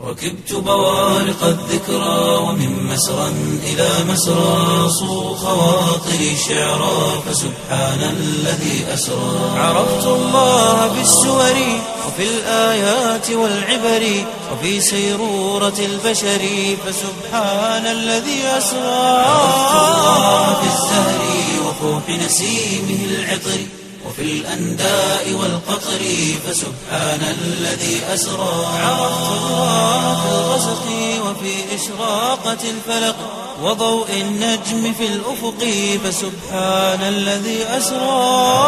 ركبت بوارق الذكرى ومن مسرى إلى مسرى صو خواطري شعرا فسبحان الذي أسرى عرفت الله بالسور وفي الآيات والعبر وفي سيرورة البشر فسبحان الذي أسرى عرفت الله بالزهر وفوح نسيمه العطر وفي الأنداء والقطر فسبحان الذي أسرى عرفت الله في الغسق وفي إشراقة الفلق وضوء النجم في الأفق فسبحان الذي أسرى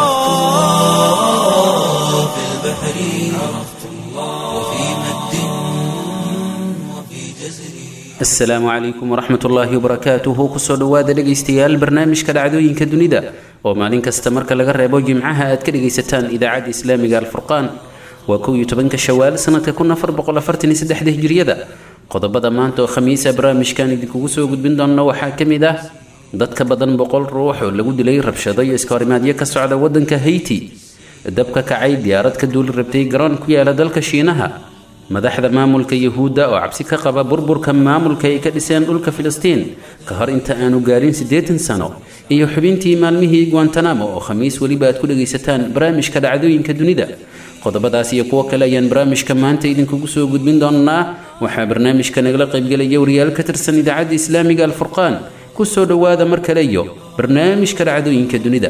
في البحر عرفت الله وفي مد وفي جزر asalaamu calaykum waraxmat ullaahi wabarakaatuhu kusoo dhowaada dhegaystayaal barnaamijka dhacdooyinka dunida oo maalin kasta marka laga reebo jimcaha aad ka dhegaysataan idaacadda islaamiga alfurqaan waa kow iyo tobanka shawaal sanadka kun afar boqol afartan iyo saddexda hijriyada qodobada maanta oo khamiisa barnaamijkan idinkugu soo gudbin doona waxaa ka mid ah dad ka badan boqol ruux oo lagu dilay rabshado iyo iskahorimaadyo ka socda wadanka hayti dabka kacay diyaarad ka duuli rabtay garoon ku yaala dalka shiinaha madaxda maamulka yuhuudda oo cabsi ka qaba burburka maamulka ay ka dhiseen dhulka filistiin ka hor inta aanu gaarin siddeetan sano iyo xubintii maalmihii guantanamo oo khamiis weliba aad ku dhegaysataan barnaamijka dhacdooyinka dunida qodobadaas iyo kuwo kale ayaan barnaamijka maanta idinkugu soo gudbin doonaa waxaa barnaamijka nagala qaybgelaya wariyaal ka tirsan idaacadda islaamiga alfurqaan kusoo dhowaada mar kale iyo barnaamijka dhacdooyinka dunida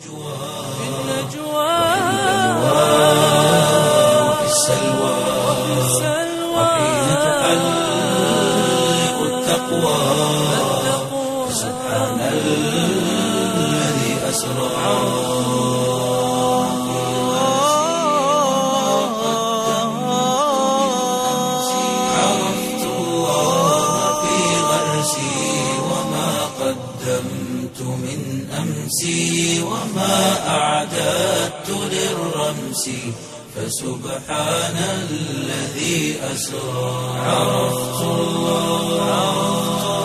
وفي السلوى وحين تحلق التقوى سبحان الذي أسرى عرفت الله في غرسي وما قدمت من أمسي وما أعددت للرمس فسبحان الذي أسرى عرفت الله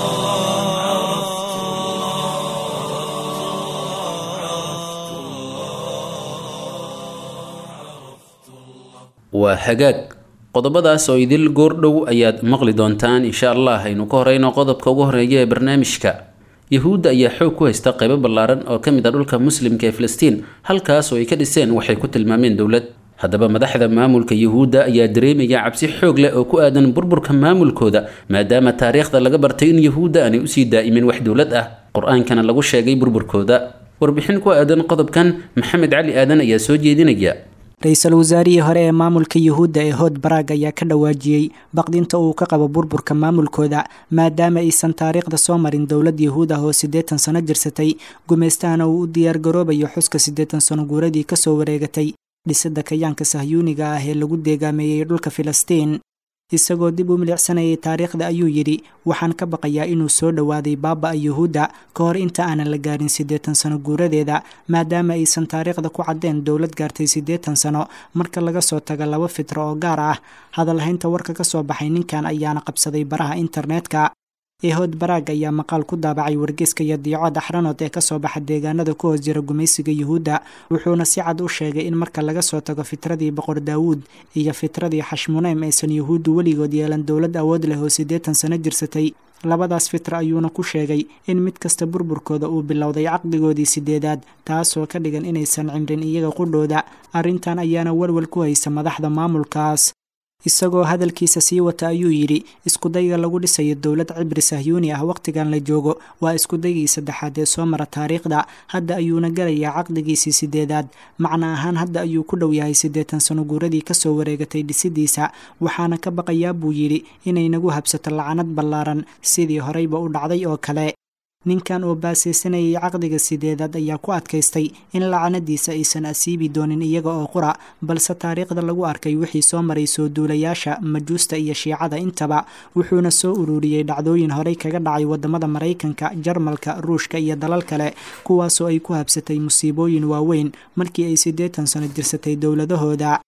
waa hagaag qodobadaas oo idil goordhow ayaad maqli doontaan insha allah aynu ka horeyno qodobka ugu horeeya ee barnaamijka yuhuudda ayaa xoog ku haysta qaybo ballaaran oo ka mid ah dhulka muslimka ee filistiin halkaas oo ay ka dhiseen waxay ku tilmaameen dowlad haddaba madaxda maamulka yuhuudda ayaa dareemaya cabsi xoog leh oo ku aadan burburka maamulkooda maadaama taariikhda laga bartay in yuhuudda aanay usii daa'imin wax dowlad ah qur-aankana lagu sheegay burburkooda warbixin ku aadan qodobkan maxamed cali aadan ayaa soo jeedinaya ra-iisul wasaarihii hore ee maamulka yuhuudda ee hood baraag ayaa ka dhawaajiyey baqdinta uu ka qabo burburka maamulkooda maadaama aysan taariikhda soo marin dowlad yuhuud ah oo siddeetan sano jirsatay gumaystahana uu u diyaargaroobayo xuska siddeetan sano guuradii kasoo wareegatay dhisidda kayaanka sahyuuniga ah ee lagu deegaameeyey dhulka filistiin isagoo dib u milicsanayay taariikhda ayuu yidhi waxaan ka baqayaa inuu soo dhowaaday baaba-a yuhuudda ka hor inta aanan la gaarin siddeetan sano guuradeeda maadaama aysan taariikhda ku caddeen dowlad gaartay siddeetan sano marka laga soo tago laba fitro oo gaar ah hadalhaynta warka ka soo baxay ninkan ayaana qabsaday baraha internetka ehood baraag ayaa maqaal ku daabacay wargeyska iyo diico daxranood ee kasoo baxa deegaanada ku hoos jira gumaysiga yuhuudda wuxuuna si cad u sheegay in marka laga soo tago fitradii boqor daawuud iyo fitradii xashmuneym aysan yuhuuddu weligood yeelan dowlad awood leh oo siddeetan sano jirsatay labadaas fitra ayuuna ku sheegay in mid kasta burburkooda uu bilowday caqdigoodii sideedaad taasoo ka dhigan inaysan cimrin iyaga qudhooda arrintan ayaana walwal ku haysa madaxda maamulkaas isagoo hadalkiisa sii wata ayuu yidhi iskudayga lagu dhisayo dowlad cibri sahyuuni ah wakhtigan la joogo waa iskudaygii saddexaad ee soo mara taariikhda hadda ayuuna galayaa caqdigiisii sideedaad macna ahaan hadda ayuu ku dhow yahay siddeetan sano guuradii kasoo wareegatay dhisidiisa waxaana ka baqayaa buu yidhi inay nagu habsato lacanad ballaaran sidii horeyba u dhacday oo kale ninkan oo baasaysanayay caqdiga sideedaad ayaa ku adkaystay in lacanadiisa aysan asiibi doonin iyaga oo qura balse taariikhda lagu arkay wixii soo maray soo duulayaasha majuusta iyo shiicada intaba wuxuuna soo ururiyey dhacdooyin horey kaga dhacay wadamada maraykanka jarmalka ruushka iyo dalal kale kuwaasoo ay ku habsatay musiibooyin waaweyn markii ay siddeetan sano jirsatay dowladahooda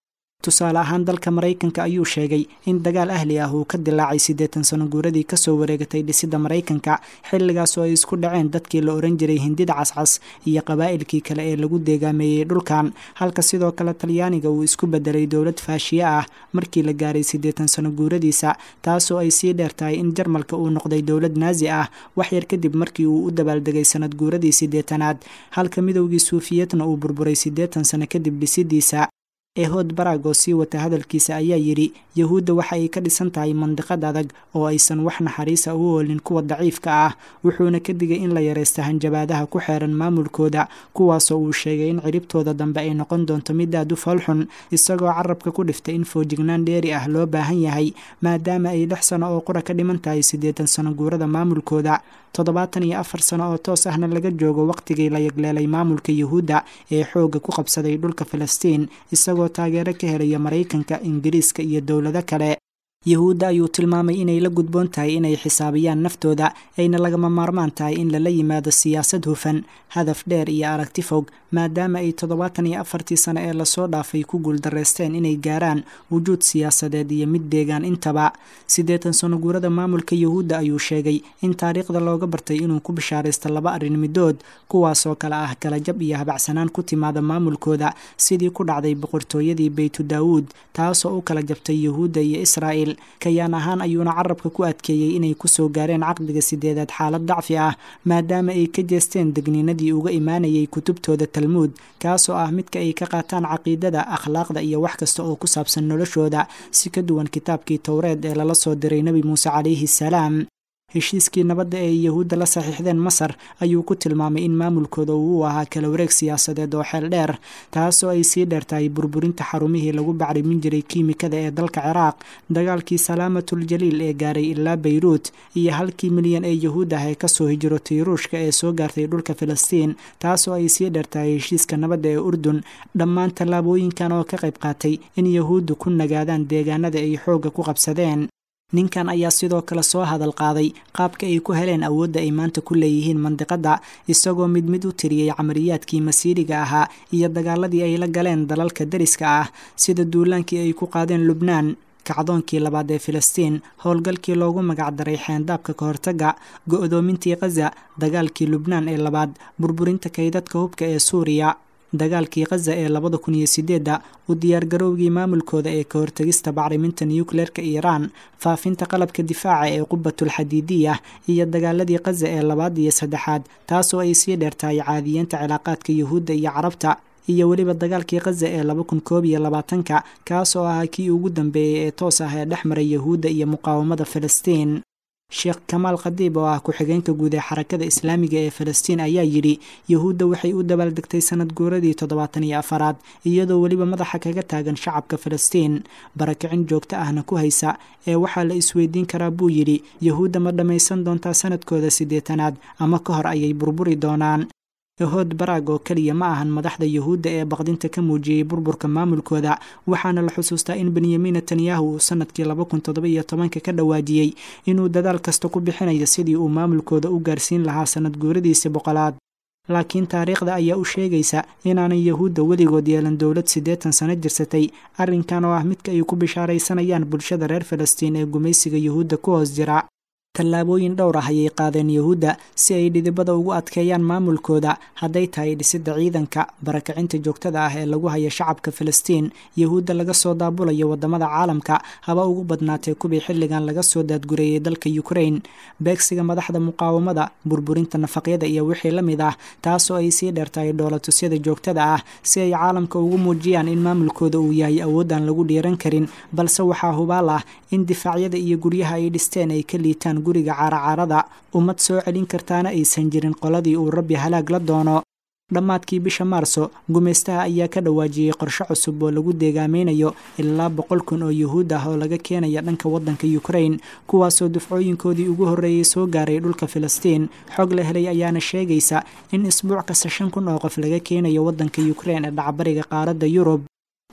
tusaale ahaan dalka maraykanka ayuu sheegay in dagaal ahli ah uu ka dilaacay siddeetan sano guuradii kasoo wareegatay dhisidda maraykanka xilligaas oo ay isku dhaceen dadkii la ohan jiray hindida cascas iyo qabaa'ilkii kale ee lagu deegaameeyey dhulkan halka sidoo kale talyaaniga uu isku bedelay dowlad faashiye ah markii la gaaray siddeetan sano guuradiisa taasoo ay sii dheer tahay in jarmalka uu noqday dowlad naasi ah waxyar kadib markii uu u dabaaldegay sanad guuradii siddeetanaad halka midowgii suufiyadna uu burburay siddeetan sano kadib dhisidiisa ehood baraag oo sii wata hadalkiisa ayaa yidhi yahuudda waxa ay ka dhisan tahay mandiqad adag oo aysan wax naxariisa u oolin kuwa daciifka ah wuxuuna ka digay in la yaraysta hanjabaadaha ku xeeran maamulkooda kuwaasoo uu sheegay in ciribtooda dambe ay noqon doonto mid aad u foolxun isagoo carabka ku dhiftay in foojignaan dheeri ah loo baahan yahay maadaama ay lix sano oo qura ka dhiman tahay siddeetan sano guurada maamulkooda toddobaatan iyo afar sano oo toos ahna laga joogo wakhtigii la yagleelay maamulka yuhuudda ee xoogga ku qabsaday dhulka falastiin isagoo taageero ka helaya maraykanka ingiriiska iyo dowlado kale yuhuudda ayuu tilmaamay inay la gudboon tahay inay xisaabiyaan naftooda ayna lagama maarmaan tahay in lala yimaado siyaasad hufan hadaf dheer iyo aragti fog maadaama ay toddobaatan iyo afartii sano ee lasoo dhaafay ku guuldareysteen inay gaaraan wujuud siyaasadeed iyo mid deegaan intaba siddeetan sano guurada maamulka yuhuudda ayuu sheegay in taariikhda looga bartay inuu ku bishaaraysto laba arrin midood kuwaasoo kale ah kalajab iyo habacsanaan ku timaada maamulkooda sidii ku dhacday boqortooyadii beytu daawuud taasoo u kala jabtay yuhuudda iyo israa'il kayaan ahaan ayuuna carabka ku adkeeyey inay kusoo gaareen caqdiga sideedaad xaalad dacfi ah maadaama ay ka jeesteen degniinadii uga imaanayay kutubtooda talmuud kaasoo ah midka ay ka qaataan caqiidada akhlaaqda iyo wax kasta oo ku saabsan noloshooda si ka duwan kitaabkii towreed ee lala soo diray nebi muuse calayhi salaam heshiiskii nabadda ee yuhuudda la saxiixdeen masar ayuu ku tilmaamay in maamulkooda uu u ahaa kala wareeg siyaasadeed oo xeel dheer taasoo ay sii dheer tahay burburinta xarumihii lagu bacrimin jiray kiimikada ee dalka ciraaq dagaalkii salaamatul jaliil ee gaaray ilaa bayruut iyo halkii milyan ee yuhuud ah ee kasoo hijrotay ruushka ee soo gaartay dhulka filistiin taasoo ay sii dheer tahay heshiiska nabadda ee urdun dhammaan tallaabooyinkan oo ka qayb qaatay in yuhuuddu ku nagaadaan deegaanada ay xoogga ku qabsadeen ninkan ayaa sidoo kale soo hadal qaaday qaabka ay ku heleen awoodda ay maanta ku leeyihiin mandiqadda isagoo mid mid u tiriyey camaliyaadkii masiiriga ahaa iyo dagaaladii ay la galeen dalalka deriska ah sida duulaankii ay ku qaadeen lubnaan kacdoonkii labaad ee filistiin howlgalkii loogu magacdaray xeendaabka ka hortagga go-doomintii khaza dagaalkii lubnaan ee labaad burburinta kaydadka hubka ee suuriya dagaalkii khaza ee labada kun iyo sideedda u diyaargarowgii maamulkooda ee ka hortegista bacriminta nukleerka iiraan faafinta qalabka difaaca ee qubatul xadiidiya iyo dagaaladii khaza ee labaad iyo saddexaad taasoo ay sii dheertahay caadiyeenta cilaaqaadka yuhuudda iyo carabta iyo weliba dagaalkii khaza ee laba kun koob iyo labaatanka kaasoo ahaa kii ugu dambeeyey ee toos ah ee dhex maray yuhuudda iyo muqaawamada filistiin sheekh kamaal khadiib oo ah ku-xigeenka guud ee xarakada islaamiga ee falastiin ayaa yidhi yuhuudda waxay u dabaaldegtay sanad guuradii toddobaatan iyo afaraad iyadoo weliba madaxa kaga taagan shacabka falastiin barakicin joogto ahna ku haysa ee waxaa la isweydiin karaa buu yidhi yuhuudda ma dhammaysan doontaa sanadkooda siddeetanaad ama ka hor ayay burburi doonaan ehood baraag oo keliya ma ahan madaxda yuhuudda ee baqdinta ka muujiyey burburka maamulkooda waxaana la xusuustaa in benyamin netanyahu uu sanadkii laba kun toddoba iyo tobanka ka dhawaajiyey inuu dadaal kasta ku bixinayo sidii uu maamulkooda u gaarsiin lahaa sanad guuradiisii boqolaad laakiin taariikhda ayaa u sheegaysa inaanay yuhuudda weligood yeelan dowlad siddeetan sano jirsatay arrinkan oo ah midka ay ku bishaaraysanayaan bulshada reer falastiin ee gumaysiga yuhuudda ku hoos jira tallaabooyin dhowr ah ayay qaadeen yuhuudda si ay dhidibada ugu adkeeyaan maamulkooda hadday tahay dhisidda ciidanka barakacinta joogtada ah ee lagu haya shacabka filistiin yuhuudda laga soo daabulayo waddamada caalamka haba ugu badnaatee kubii xilligan laga soo daadgureeyey dalka ukrain beegsiga madaxda muqaawamada burburinta nafaqyada iyo wixii la mid ah taasoo ay sii dheertahay dhoolatusyada joogtada ah si ay caalamka ugu muujiyaan in maamulkooda uu yahay awoodaan lagu dhiiran karin balse waxaa hubaal ah in difaacyada iyo guryaha ay dhisteen ay ka liitaan guriga caaracaarada ummad soo celin kartaana aysan jirin qoladii uu rabbi halaag la doono dhammaadkii bisha maarso gumaystaha ayaa ka dhawaajiyey qorshe cusub oo lagu deegaameynayo ilaa boqol kun oo yuhuud ah oo laga keenaya dhanka waddanka ukrain kuwaasoo dufcooyinkoodii ugu horreeyey soo gaaray dhulka filistiin xog la helay ayaana sheegaysa in isbuuc kasta shan kun oo qof laga keenayo waddanka ukrain ee dhacbariga qaaradda yurub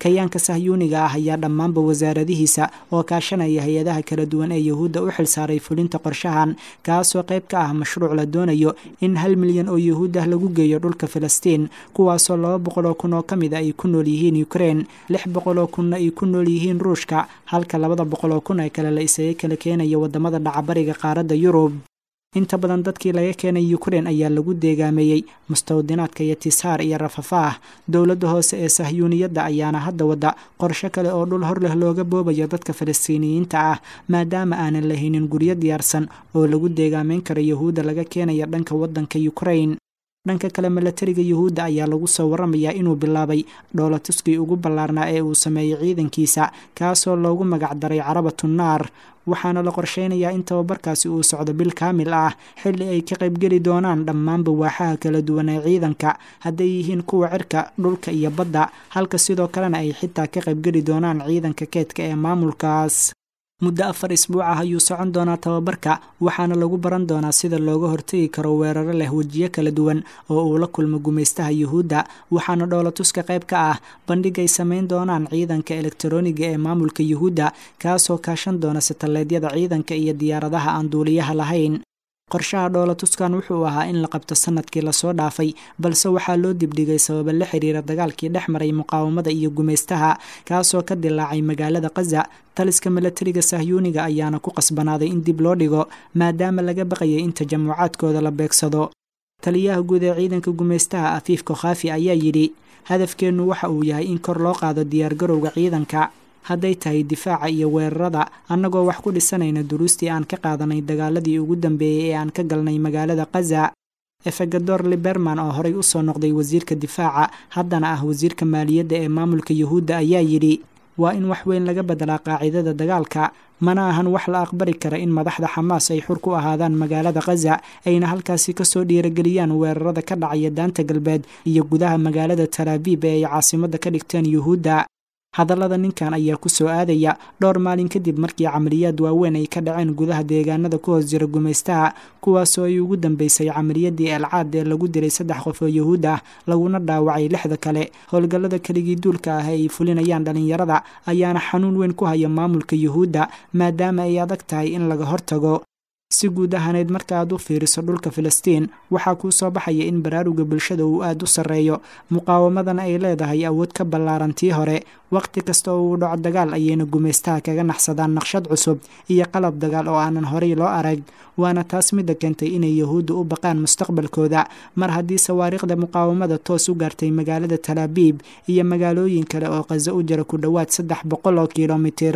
kayaanka sahyuuniga ah ayaa dhammaanba wasaaradihiisa oo kaashanaya hay-adaha kala duwan ee yuhuudda u xilsaaray fulinta qorshahan kaasoo qayb ka ah mashruuc la doonayo in hal milyan oo yuhuud ah lagu geeyo dhulka filistiin kuwaasoo laba boqol oo kun oo ka mid a ay ku nool yihiin ukrein lix boqol oo kunna ay ku nool yihiin ruushka halka labada boqol oo kun ee kale la isaga kala keenaya wadamada dhacabariga qaaradda yurub inta badan dadkii laga keenay ukrein ayaa lagu deegaameeyey mustawdinaadka iyo tisaar iyo rafafaah dowladda hoose ee sahyuuniyadda ayaana hadda wadda qorsho kale oo dhul hor leh looga boobayo dadka falastiiniyiinta ah maadaama aanan lahaynin guryo diyaarsan oo lagu deegaameyn karo yuhuudda laga keenaya dhanka waddanka ukrein dhanka kale milatariga yuhuudda ayaa lagu soo waramayaa inuu bilaabay dhoolatuskii ugu ballaarnaa ee uu sameeyey ciidankiisa kaasoo loogu magacdaray carabatu naar waxaana la qorsheynayaa in tababarkaasi uu socdo bil kaamil ah xilli ay ka qaybgeli doonaan dhammaanba waaxaha kala duwan ee ciidanka hadday yihiin kuwa cirka dhulka iyo badda halka sidoo kalena ay xitaa ka qaybgeli doonaan ciidanka keedka ee maamulkaas muddo afar isbuuc ah ayuu socon doonaa tababarka waxaana lagu baran doonaa sida looga hortegi karo weeraro leh wejiyo kala duwan oo uu la kulmo gumaystaha yuhuudda waxaana dhoolatuska qayb ka ah bandhig ay samayn doonaan ciidanka elektarooniga ee maamulka yuhuudda kaasoo kaashan doona sataleedyada ciidanka iyo diyaaradaha aan duuliyaha lahayn qorshaha dhoolatuskan wuxuu ahaa in la qabto sanadkii lasoo dhaafay balse waxaa loo dibdhigay sababa la xiriira dagaalkii dhex maray muqaawamada iyo gumaystaha kaasoo ka dilaacay magaalada kaza taliska milatariga sahyuuniga ayaana ku qasbanaaday in dib loo dhigo maadaama laga baqayay in tajamucaadkooda la beegsado taliyaha guud ee ciidanka gumaystaha afiif kokhaafi ayaa yidhi hadafkeennu waxa uu yahay in kor loo qaado diyaargarowga ciidanka hadday tahay difaaca iyo weerarada annagoo wax ku dhisanayna duruustii aan ka qaadanay dagaaladii ugu dambeeyey ee aan ka galnay magaalada kaza efegador liberman oo horey usoo noqday wasiirka difaaca haddana ah wasiirka maaliyadda ee maamulka yuhuudda ayaa yidhi waa in wax weyn laga bedelaa qaacidada dagaalka mana ahan wax la aqbali kara in madaxda xamaas ay xur ku ahaadaan magaalada kaza ayna halkaasi kasoo dhiirageliyaan weerarada ka dhacaya daanta galbeed iyo gudaha magaalada talaabiib ee ay caasimadda ka dhigteen yuhuudda hadallada ninkan ayaa ku soo aadaya dhowr maalin kadib markii camaliyaad waaweyn ay ka dhaceen gudaha deegaanada ku hoos jira gumaystaha kuwaasoo ay ugu dambeysay camaliyadii elcaad ee lagu dilay saddex qof oo yuhuud ah laguna dhaawacay lixda kale howlgallada keligii duulka ah ee ay fulinayaan dhallinyarada ayaana xanuun weyn ku haya maamulka yuhuudda maadaama ay adag tahay in laga hortago si guud ahaneyd marka aad u fiiriso dhulka filistiin waxaa kuu soo baxaya in baraaruga bulshada uu aad u sarreeyo muqaawamadana ay leedahay awood ka ballaaran tii hore wakhti kasta oo uu dhaco dagaal ayayna gumaystaha kaga naxsadaan naqshad cusub iyo qalab dagaal oo aanan horey loo arag waana taas midda keentay inay yuhuudda u baqaan mustaqbalkooda mar haddii sawaariikhda muqaawamada toos u gaartay magaalada talaabiib iyo magaalooyin kale oo qaso u jira ku dhowaad saddex boqol oo kilomitir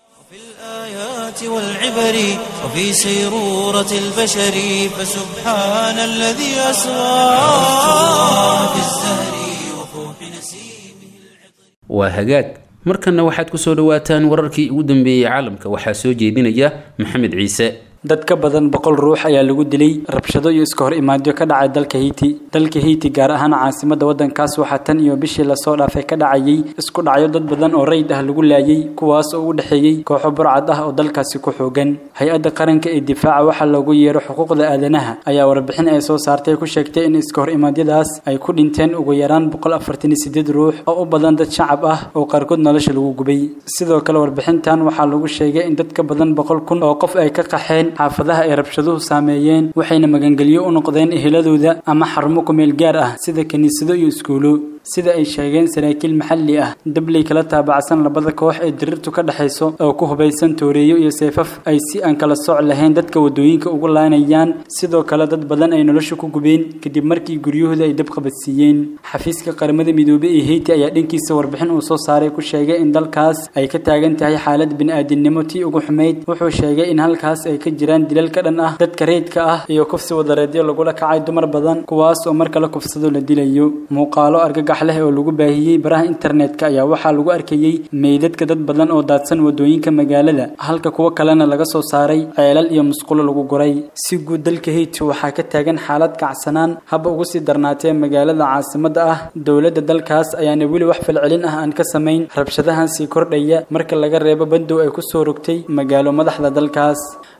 الآيات والعبر وفي سيرورة البشر فسبحان الذي أسرى في الزهر وفوح نسيمه waa hagaag markanna waxaad ku soo dhowaataan wararkii ugu dambeeyey caalamka waxaa soo jeedinaya maxamed ciise dad ka badan boqol ruux ayaa lagu dilay rabshado iyo iska hor imaadyo ka dhacay dalka hiiti dalka hiiti gaar ahaan caasimadda waddankaas waxaa tan iyo bishii lasoo dhaafay ka dhacayay isku dhacyo dad badan oo rayid ah lagu laayay kuwaas oo u dhexeeyey kooxo burcad ah oo dalkaasi ku xoogan hay-adda qaranka ee difaaca waxaa loogu yeero xuquuqda aadanaha ayaa warbixin ay soo saartay ku sheegtay in iska hor imaadyadaas ay ku dhinteen ugu yaraan boqol afartan iyo sideed ruux oo u badan dad shacab ah oo qaarkood nolosha lagu gubay sidoo kale warbixintan waxaa lagu sheegay in dad ka badan boqol kun oo qof ay ka qaxeen xaafadaha ay rabshaduhu saameeyeen waxayna magangelyo u noqdeen eheladooda ama xarumo kumeel gaar ah sida kiniisado iyo iskuulo sida ay sheegeen saraakiil maxalli ah dabley kala taabacsan labada koox ee dirirtu ka dhexayso oo ku hubaysan tooreeyo iyo seefaf ay si aan kala sooc lahayn dadka wadooyinka ugu laanayaan sidoo kale dad badan ay nolosha ku gubeen kadib markii guryahooda ay dab qabadsiiyeen xafiiska qaramada midoobey ee heyti ayaa dhankiisa warbixin uu soo saaray ku sheegay in dalkaas ay ka taagan tahay xaalad bini'aadinimo tii ugu xumayd wuxuu sheegay in halkaas ay ka jiraan dilal ka dhan ah dadka reydka ah iyo kufsi wadareedyo lagula kacay dumar badan kuwaas oo marka la kufsado la dilayo muuqaalo argagax leh oo lagu baahiyey baraha internetka ayaa waxaa lagu arkayey meydadka dad badan oo daadsan wadooyinka magaalada halka kuwo kalena laga soo saaray ceelal iyo musqulo lagu guray si guud dalka haiti waxaa ka taagan xaalad kacsanaan haba ugu sii darnaatee magaalada caasimadda ah dowladda dalkaas ayaana weli wax falcelin ah aan ka samayn rabshadahan sii kordhaya marka laga reebo bandow ay kusoo rogtay magaalo madaxda dalkaas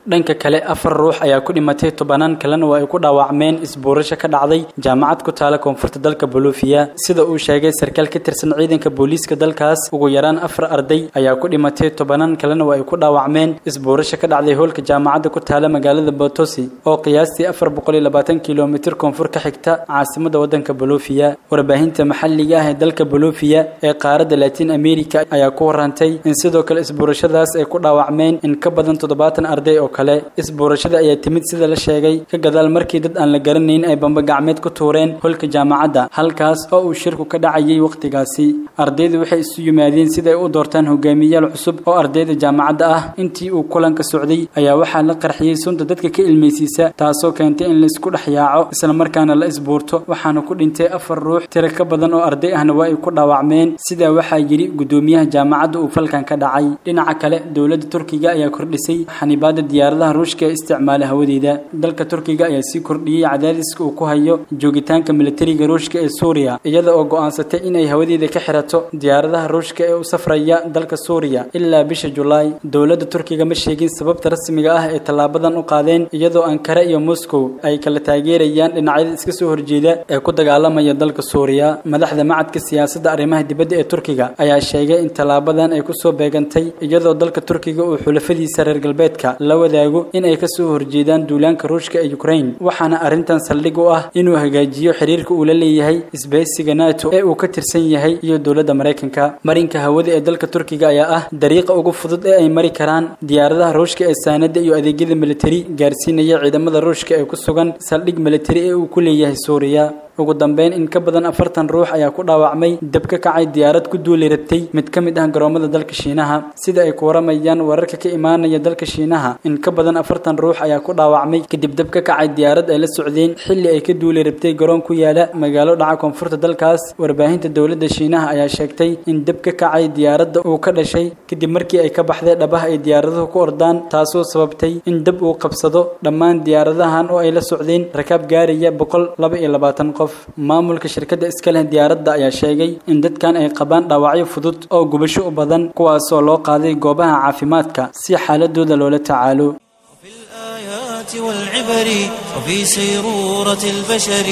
dhanka kale afar ruux ayaa ku dhimatay tobanaan kalena waa ay ku dhaawacmeen isbuurasho ka dhacday jaamacad ku taala koonfurta dalka bolufiya sida uu sheegay sarkaal ka tirsan ciidanka booliiska dalkaas ugu yaraan afar arday ayaa ku dhimatay tobanaan kalena waa ay ku dhaawacmeen isbuurasho ka dhacday hoolka jaamacadda ku taala magaalada botosi oo qiyaastii afar boqol iyo labaatan kilomitir koonfur ka xigta caasimada wadanka bolufiya warbaahinta maxalliga ah ee dalka bolufiya ee qaaradda latin america ayaa ku warantay in sidoo kale isbuurashadaas ay ku dhaawacmeen in ka badan toddobaatan arday oo kale isbuurashada ayaa timid sida la sheegay ka gadaal markii dad aan la garanayn ay bamba gacmeed ku tuureen holka jaamacadda halkaas oo uu shirku ka dhacayay wakhtigaasi ardaydu waxay isu yimaadeen sida ay u doortaan hogaamiyayaal cusub oo ardayda jaamacadda ah intii uu kulanka socday ayaa waxaa la qarxiyey sunta dadka ka ilmaysiisa taasoo keentay in laisku dhex yaaco islamarkaana la isbuurto waxaana ku dhintay afar ruux tiro ka badan oo arday ahna waa ay ku dhaawacmeen sidaa waxaa yidhi gudoomiyaha jaamacadda uu falkan ka dhacay dhinaca kale dowladda turkiga ayaa kordhisay xanibaada diyaaradaha ruushka ee isticmaala hawadeeda dalka turkiga ayaa sii kordhiyey cadaadiska uu ku hayo joogitaanka militariga ruushka ee suuriya iyada oo go'aansatay inay hawadeeda ka xirato diyaaradaha ruushka ee u safraya dalka suuriya ilaa bisha julaay dowladda turkiga ma sheegin sababta rasmiga ah ee tallaabadan u qaadeen iyadoo ankara iyo moscow ay kala taageerayaan dhinacyada iska soo horjeeda ee ku dagaalamaya dalka suuriya madaxda macadka siyaasadda arrimaha dibadda ee turkiga ayaa sheegay in tallaabadan ay kusoo beegantay iyadoo dalka turkiga uu xulafadiisa reer galbeedka la wadaago in ay kasoo horjeedaan duulaanka ruushka ee ukraine waxaana arrintan saldhig u ah inuu hagaajiyo xiriirka uu la leeyahay isbahaysiga nato ee uu ka tirsan yahay iyo dowladda maraykanka marinka hawada ee dalka turkiga ayaa ah dariiqa ugu fudud ee ay mari karaan diyaaradaha ruushka ee saanada iyo adeegyada militari gaarsiinaya ciidamada ruushka ee ku sugan saldhig militari ee uu ku leeyahay suuriya ugu dambeyn in ka badan afartan ruux ayaa ku dhaawacmay dab ka kacay diyaarad ku duuli rabtay mid ka mid ah garoomada dalka shiinaha sida ay ku waramayaan wararka ka imaanaya dalka shiinaha in ka badan afartan ruux ayaa ku dhaawacmay kadib dab ka kacay diyaarad ay la socdeen xilli ay ka duuli rabtay garoon ku yaala magaalo dhaca koonfurta dalkaas warbaahinta dowladda shiinaha ayaa sheegtay in dab ka kacay diyaaradda uu ka dhashay kadib markii ay ka baxday dhabaha ay diyaaraduhu ku ordaan taasoo sababtay in dab uu qabsado dhammaan diyaaradahan oo ay la socdeen rakaab gaaraya boqol laba iyo labaatan qof maamulka shirkadda iska leh diyaaradda ayaa sheegay in dadkan ay qabaan dhaawacyo fudud oo gubasho u badan kuwaasoo loo qaaday goobaha caafimaadka si xaaladooda loola tacaalo في الآيات والعبر وفي سيرورة البشر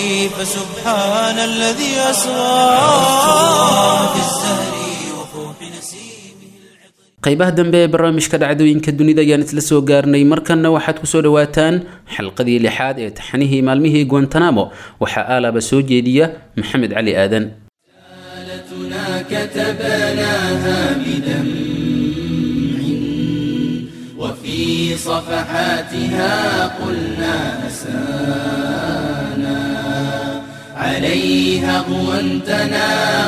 فسبحان الذي أسرى في الزهر وفوح نسيمه qaybaha dambe ee barnaamijka dhacdooyinka dunida ayaan isla soo gaarnay markanna waxaad kusoo dhawaataan xalqadii lixaad ee taxnihii maalmihii guantanamo waxaa aalaba soo jeediya maxamed cali aadan كتبناها بدمع وفي صفحاتها قلنا أسانا عليها غوانتنا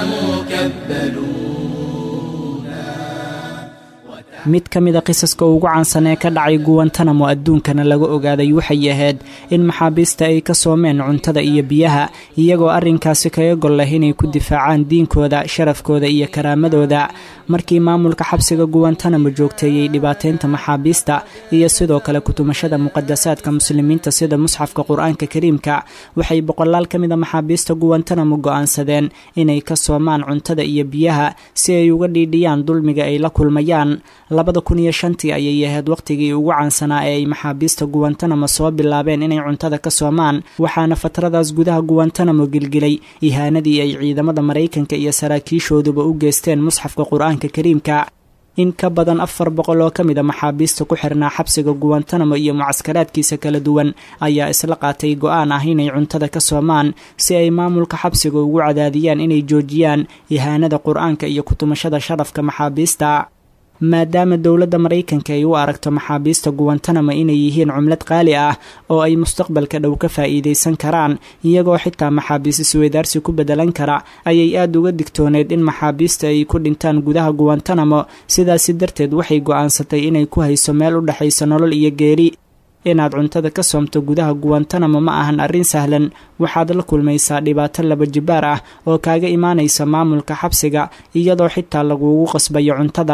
مكبلونا mid ka mid a qisaska ugu caansan ee ka dhacay guwantanamo adduunkana laga ogaaday waxay ahayd in maxaabiista ay ka soomeen cuntada iyo biyaha iyagoo arrinkaasi kaga gol leh inay ku difaacaan diinkooda sharafkooda iyo karaamadooda markii maamulka xabsiga guwantanamo joogteeyey dhibaateynta maxaabiista iyo sidoo kale kutumashada muqadasaadka muslimiinta sida musxafka qur-aanka kariimka waxay boqolaal ka mid a maxaabiista guwantanamo go-aansadeen inay ka soomaan cuntada iyo biyaha si ay uga dhiidhiyaan dulmiga ay la kulmayaan labada kun iyo shantii ayay ahayd wakhtigii ugu caansanaa ee ay maxaabiista guwantanamo soo bilaabeen inay cuntada ka soomaan waxaana fatradaas gudaha guwantanamo gilgilay ihaanadii ay ciidamada maraykanka iyo saraakiishooduba u geysteen musxafka qur-aanka kariimka in ka badan afar boqol oo ka mid a maxaabiista ku xirnaa xabsiga guwantanamo iyo mucaskaraadkiisa kala duwan ayaa isla qaatay go-aan ah inay cuntada ka soomaan si ay maamulka xabsiga ugu cadaadiyaan inay joojiyaan ihaanada qur-aanka iyo kutumashada sharafka maxaabiista maadaama dowladda maraykanka ay u aragto maxaabiista guwantanamo inay yihiin cumlad qaali ah oo ay mustaqbalka dhow ka faa'iidaysan karaan iyagoo xitaa maxaabiis isweydaarsi ku beddelan kara ayay aada uga digtooneed in maxaabiista ay ku dhintaan gudaha guwantanamo sidaasi darteed waxay go'aansatay inay ku hayso meel u dhexaysa nolol iyo geeri inaad cuntada ka soomto gudaha guwantanamo ma ahan arrin sahlan waxaad la kulmaysaa dhibaato laba jibaar ah oo kaaga imaanaysa maamulka xabsiga iyadoo xitaa laguugu qasbayo cuntada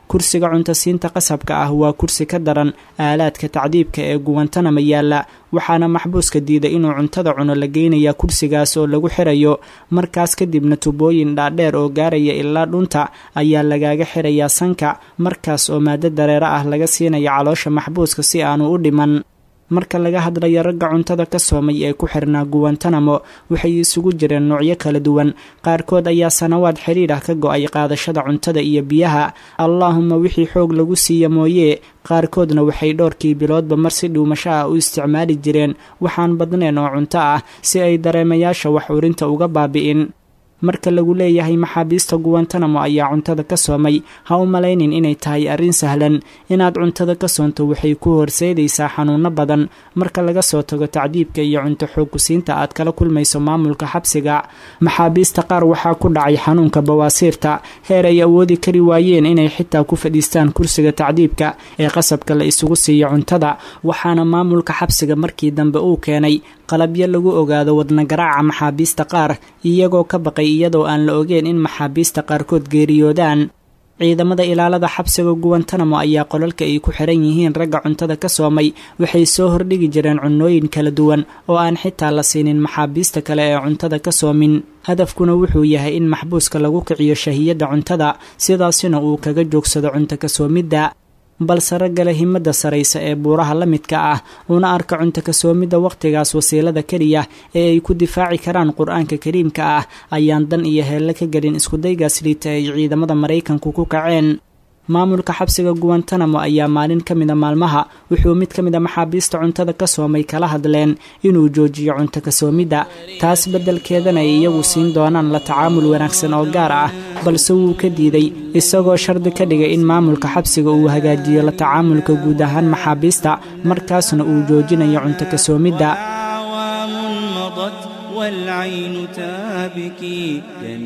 kursiga cuntasiinta qasabka ah waa kursi ka daran aalaadka tacdiibka ee guwantanama yaalla waxaana maxbuuska diiday inuu cuntada cuno la geynayaa kursigaas oo lagu xirayo markaas kadibna tubooyin dhaadheer oo gaaraya ilaa dhunta ayaa lagaaga xirayaa sanka markaas oo maado dareero ah laga siinaya caloosha maxbuuska si aanu u dhiman marka laga hadlayo ragga cuntada ka soomay ee ku xirnaa guwantanamo waxay isugu jireen noocyo kala duwan qaarkood ayaa sanawaad xidhiidh ah ka go-ay qaadashada cuntada iyo biyaha allaahuma wixii xoog lagu siiya mooyee qaarkoodna waxay dhowrkii biloodba mar si dhuumasho ah u isticmaali jireen waxaan badneen oo cunto ah si ay dareemayaasha wax urinta uga baabi'in marka lagu leeyahay maxaabiista guwantanamo ayaa cuntada ka soomay ha u malaynin inay tahay arrin sahlan inaad cuntada ka soonto waxay ku horseedaysaa xanuuno badan marka laga soo tago tacdiibka iyo cunto xoogkusiinta aad kala kulmayso maamulka xabsiga maxaabiista qaar waxaa ku dhacay xanuunka bawaasiirta heer ay awoodi kari waayeen inay xitaa ku fadhiistaan kursiga tacdiibka ee qasabka la isugu siiyo cuntada waxaana maamulka xabsiga markii dambe uu keenay qalabyo lagu ogaado wadnagaraaca maxaabiista qaar iyagoo ka baqay iyadoo aan la ogeen in maxaabiista qaarkood geeriyoodaan ciidamada ilaalada xabsiga guwantanamo ayaa qolalka ay ku xiran yihiin ragga cuntada ka soomay waxay soo hordhigi jireen cunnooyin kala duwan oo aan xitaa la siinin maxaabiista kale ee cuntada ka soomin hadafkuna wuxuu yahay in maxbuuska lagu kiciyo shahiyadda cuntada sidaasina uu kaga joogsado cunto ka soomidda balse raggale himada saraysa ee buuraha la midka ah una arka cunto kasoomidda wakhtigaas wasiilada keliya ee ay ku difaaci karaan qur-aanka kariimka ah ayaan dan iyo heelle ka gelin iskudaygaas liita ay ciidamada maraykanku ku kaceen maamulka xabsiga guwantanamo ayaa maalin ka mida maalmaha wuxuu mid ka mida maxaabiista cuntada ka soomay kala hadleen inuu joojiyo cunto kasoomidda taas beddelkeedana ay iyagu siin doonaan la tacaamul wanaagsan oo gaar ah balse wuu ka diiday isagoo shardi ka dhigay in maamulka xabsiga uu hagaajiyo la tacaamulka guud ahaan maxaabiista markaasna uu joojinayo cunto kasoomidda والعين تابكي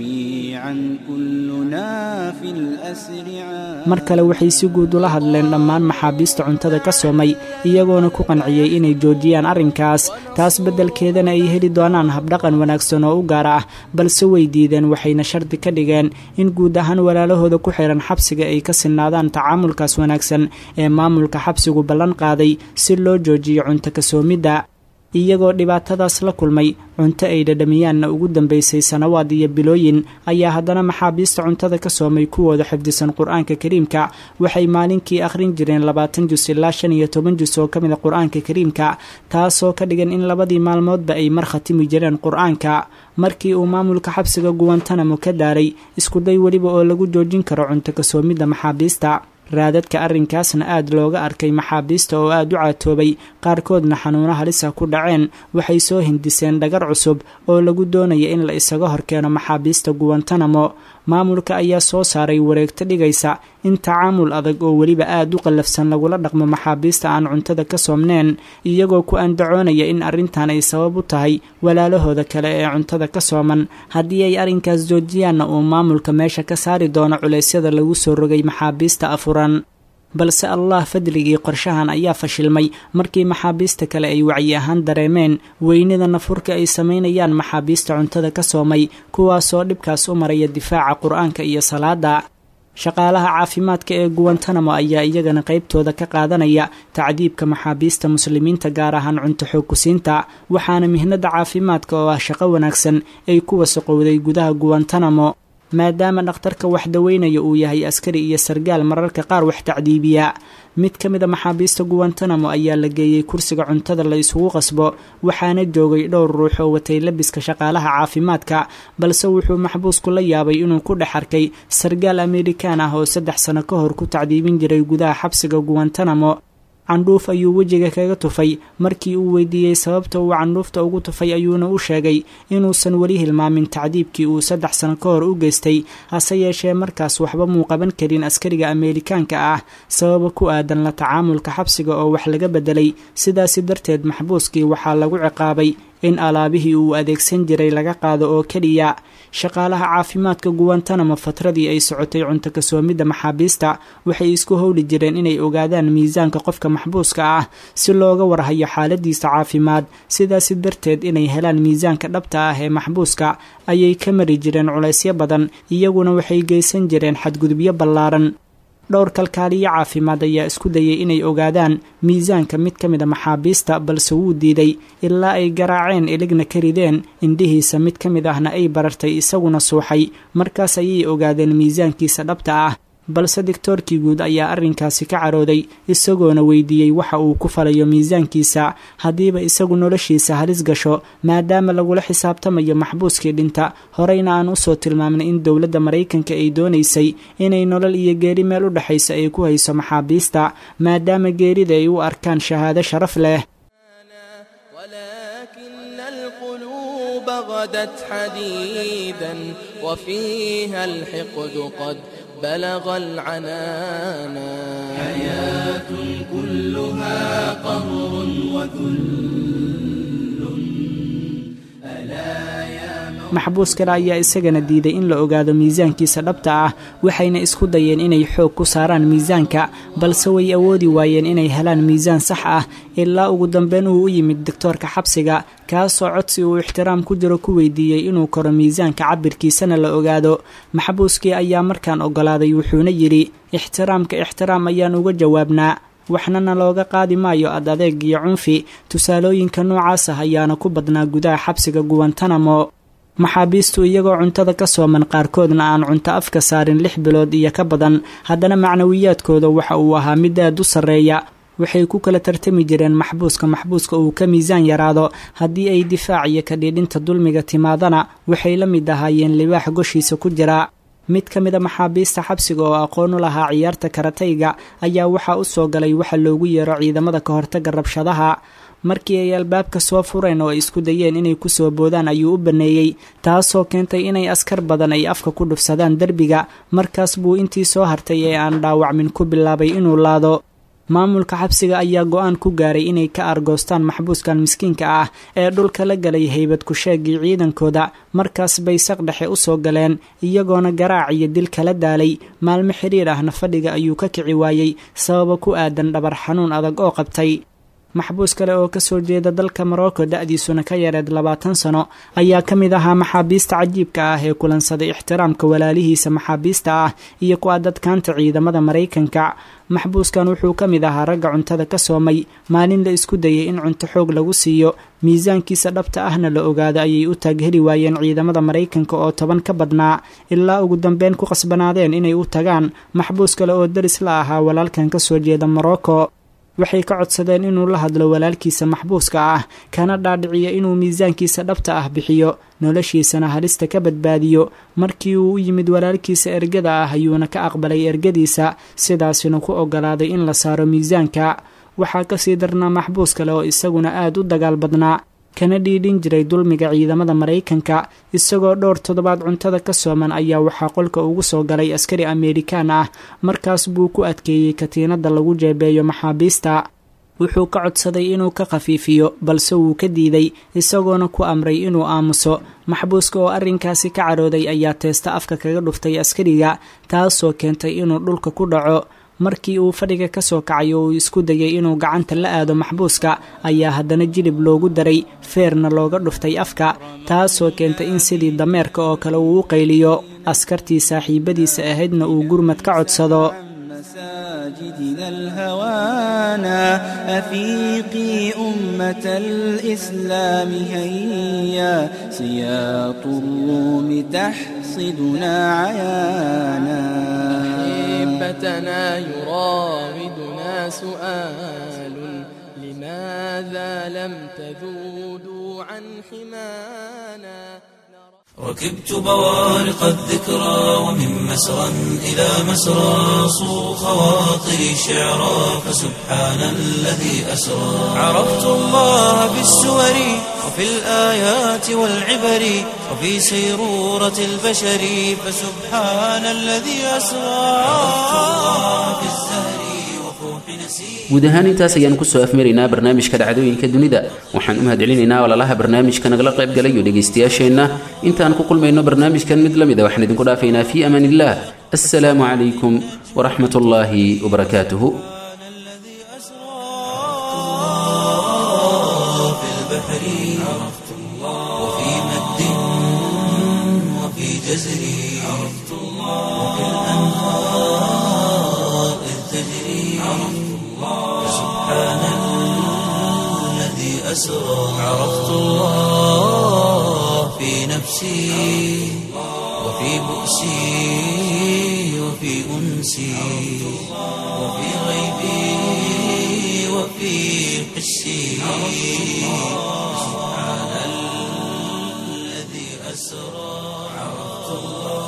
جميعا كلنا في الأسر mar kale waxay si guud ula hadleen dhammaan maxaabiista cuntada ka soomay iyagoona ku qanciyey inay joojiyaan arrinkaas taas beddelkeedana ay heli doonaan habdhaqan wanaagsan oo u gaar ah balse way diideen waxayna shardi ka dhigeen in guud ahaan walaalahooda ku xihan xabsiga ay ka sinaadaan tacaamulkaas wanaagsan ee maamulka xabsigu ballan qaaday si loo joojiyo cunto kasoomidda iyagoo dhibaatadaas la kulmay cunto ay dhadhamiyaanna ugu dambaysay sanawaad iyo bilooyin ayaa haddana maxaabiista cuntada ka soomay kuwooda xifdisan qur-aanka kariimka waxay maalinkii akhrin jireen labaatan jus ilaa shan iyo toban jus oo ka mida qur-aanka kariimka taasoo ka dhigan in labadii maalmoodba ay mar khatimi jireen qur-aanka markii uu maamulka xabsiga guwantanamo ka daaray iskuday weliba oo lagu joojin karo cunto kasoomidda maxaabiista raadadka arrinkaasna aad looga arkay maxaabiista oo aad u caatoobay qaarkoodna xanuuno halisa ku dhaceen waxay soo hindiseen dhagar cusub oo lagu doonaya in la isaga horkeeno maxaabiista guwantanamo maamulka ayaa soo saaray wareegto dhigaysa in tacaamul adag oo weliba aad u qallafsan lagula dhaqmo maxaabiista aan cuntada ka soomneen iyagoo ku andacoonaya in arrintan ay sabab u tahay walaalahooda kale ee cuntada ka sooman haddii ay arrinkaas joojiyaanna uu maamulka meesha ka saari doono culeysyada lagu soo rogay maxaabiista afuran balse allah fadligii qorshahan ayaa fashilmay markii maxaabiista kale ay wacyi ahaan dareemeen weynida nafurka ay samaynayaan maxaabiista cuntada ka soomay kuwaasoo dhibkaas u maraya difaaca qur-aanka iyo salaada shaqaalaha caafimaadka ee guwantanamo ayaa iyagana qaybtooda ka qaadanaya tacdiibka maxaabiista muslimiinta gaar ahaan cunto xoogkusiinta waxaana mihnada caafimaadka oo ah shaqo wanaagsan ay ku wasaqowday gudaha guwantanamo maadaama dhakhtarka wax daweynaya uu yahay askari iyo sargaal mararka qaar wax tacdiibiya mid ka mid a maxaabiista guwantanamo ayaa la geeyey kursiga cuntada la isugu qasbo waxaana joogay dhowr ruux oo watay labiska shaqaalaha caafimaadka balse wuxuu maxbuusku la yaabay inuu ku dhex arkay sargaal amerikaan ah oo saddex sano ka hor ku tacdiibin jiray gudaha xabsiga guwantanamo candhuuf ayuu wejiga kaga tufay markii uu weydiiyey sababta uu candhuufta ugu tufay ayuuna u sheegay inuusan weli hilmaamin tacdiibkii uu saddex sano ka hor u geystay hase yeeshee markaas waxba muu qaban karin askariga ameerikaanka ah sababa ku aadan la tacaamulka xabsiga oo wax laga bedelay sidaasi darteed maxbuuskii waxaa lagu ciqaabay in alaabihii uu adeegsan jiray laga qaado oo keliya shaqaalaha caafimaadka guwantanamo fatradii ay socotay cunto kasoomidda maxaabiista waxay isku howli jireen inay ogaadaan miisaanka qofka maxbuuska ah si looga warhayo xaaladiisa caafimaad sidaasi darteed inay helaan miisaanka dhabta ah ee maxbuuska ayay ka mari jireen culaysyo badan iyaguna waxay geysan jireen xadgudubyo ballaaran dhowr kalkaaliyo caafimaad ayaa isku dayay inay ogaadaan miisaanka mid ka mid a maxaabiista balse wuu diiday ilaa ay garaaceen iligna ka rideen indhihiisa mid ka mid ahna ay barartay isaguna suuxay markaas ayay ogaadeen miisaankiisa dhabta ah balse digtoorkii guud ayaa arrinkaasi ka carooday isagoona weydiiyey waxa uu ku falayo miisaankiisa haddiiba isagu noloshiisa halis gasho maadaama lagula xisaabtamayo maxbuuskii dhinta horeyna aan usoo tilmaamnay in dowladda maraykanka ay doonaysay inay nolol iyo geeri meel u dhexaysa ay ku hayso maxaabiista maadaama geerida ay u arkaan shahaado sharaf leh ولكن القلوب غدت حديدا وفيها الحقد قد بلغ العنانا حياة كلها قهر وذل maxbuus kale ayaa isagana diiday in la ogaado miisaankiisa dhabta ah waxayna isku dayeen inay xoog ku saaraan miisaanka balse way awoodi waayeen inay helaan miisaan sax ah ilaa ugu dambeyn uu u yimid doctoorka xabsiga kaasoo codsi uu ixtiraam ku jiro ku weydiiyey inuu koro miisaanka cabirkiisana la ogaado maxbuuskii ayaa markaan ogolaaday wuxuuna yidhi ixtiraamka ixtiraam ayaan uga jawaabnaa waxnana looga qaadi maayo ad adeeg iyo cunfi tusaalooyinka noocaas ah ayaana ku badnaa gudaha xabsiga guwantanamo maxaabiistu iyagoo cuntada ka sooman qaarkoodna aan cunto afka saarin lix bilood iyo ka badan haddana macnawiyaadkooda waxa uu ahaa mid aad u sarreeya waxay ku kala tartami jireen maxbuuska maxbuuska uu ka miisaan yaraado haddii ay difaac iyo kadhiidhinta dulmiga timaadana waxay la mid ahaayeen libaax goshiisa ku jira mid ka mid a maxaabiista xabsiga oo aqoon u lahaa ciyaarta karatayga ayaa waxaa u soo galay waxa loogu yeero ciidamada ka hortagga rabshadaha markii ay albaabka soo fureen oo ay isku dayeen inay kusoo boodaan ayuu u baneeyey taasoo keentay inay askar badan ay afka ku dhufsadaan derbiga markaas buu intii soo hartay ee aan dhaawacmin ku bilaabay inuu laado maamulka xabsiga ayaa go-aan ku gaaray inay ka argoostaan maxbuuskan miskiinka ah ee dhulka la galay haybad ku-sheegii ciidankooda markaas bay saq dhexe u soo galeen iyagoona garaac iyo dil kala daalay maalmo xidhiir ahna fadhiga ayuu ka kici waayey sababa ku aadan dhabar xanuun adag oo qabtay maxbuus kale oo kasoo jeeda dalka morocco da-diisuna ka yareed labaatan sano ayaa ka mid ahaa maxaabiista cajiibka ah ee kulansaday ixtiraamka walaalihiisa maxaabiista ah iyo ku adadkaanta ciidamada maraykanka maxbuuskan wuxuu ka mid ahaa ragga cuntada ka soomay maalin la isku dayay in cunto xoog lagu siiyo miisaankiisa dhabta ahna la ogaado ayay u taagheli waayeen ciidamada maraykanka oo toban ka badnaa ilaa ugu dambeyn ku qasbanaadeen inay u tagaan maxbuus kale oo daris la ahaa walaalkan kasoo jeeda morocco waxay ka codsadeen inuu la hadlo walaalkiisa maxbuuska ah kana dhaadhiciyo inuu miisaankiisa dhabta ah bixiyo noloshiisana halista ka badbaadiyo markii uu u yimid walaalkiisa ergada ah ayuuna ka aqbalay ergadiisa sidaasina ku ogolaaday in la saaro miisaanka waxaa kasii darnaa maxbuus kale oo isaguna aad u dagaal badnaa kana dhiidhin jiray dulmiga ciidamada maraykanka isagoo dhowr toddobaad cuntada ka sooman ayaa waxaa qolka ugu soo galay askari ameerikaan ah markaas buu ku adkeeyey katiinada lagu jeebeeyo maxaabiista wuxuu ka codsaday inuu ka khafiifiyo balse wuu ka diiday isagoona ku amray inuu aamuso maxbuuska oo arrinkaasi ka carooday ayaa teesta afka kaga dhuftay askariga taasoo keentay inuu dhulka ku dhaco markii uu fadhiga ka soo kacay oo uu isku dayay inuu gacanta la aado maxbuuska ayaa haddana jilib loogu daray feerna looga dhuftay afka taasoo keentay in sidii dameerka oo kale uu u qayliyo askartii saaxiibadiisa ahaydna uu gurmad ka codsado مساجدنا الهوانا أفيقي أمة الإسلام هيا سياط الروم تحصدنا عيانا أحبتنا يراودنا سؤال لماذا لم تذودوا عن حمانا ركبت بوارق الذكرى ومن مسرى إلى مسرى صو خواطري شعرا فسبحان الذي أسرى عرفت الله في السور وفي الآيات والعبر وفي سيرورة البشر فسبحان الذي أسرى عرفت الله في الزهر وفوح نسير guud ahaan intaas ayaan kusoo afmaraynaa barnaamijka dhacdooyinka dunida waxaan u mahadcelinaynaa walaalaha barnaamijka nagala qayb galayo dhegaystayaasheenna intaan ku kulmayno barnaamijkan mid la mid a waxaan idinku dhaafaynaa fii amaan illah assalaamu calaykum waraxmat ullaahi wabarakaatuhu الذي أسرى في البحر عرفت الله وفي مد وفي جزر عرفت الله وفي الأنهار أسرى عرفت الله في نفسي وفي بؤسي وفي أنسي وفي غيبي وفي حسي سبحان الذي أسرى عرفت الله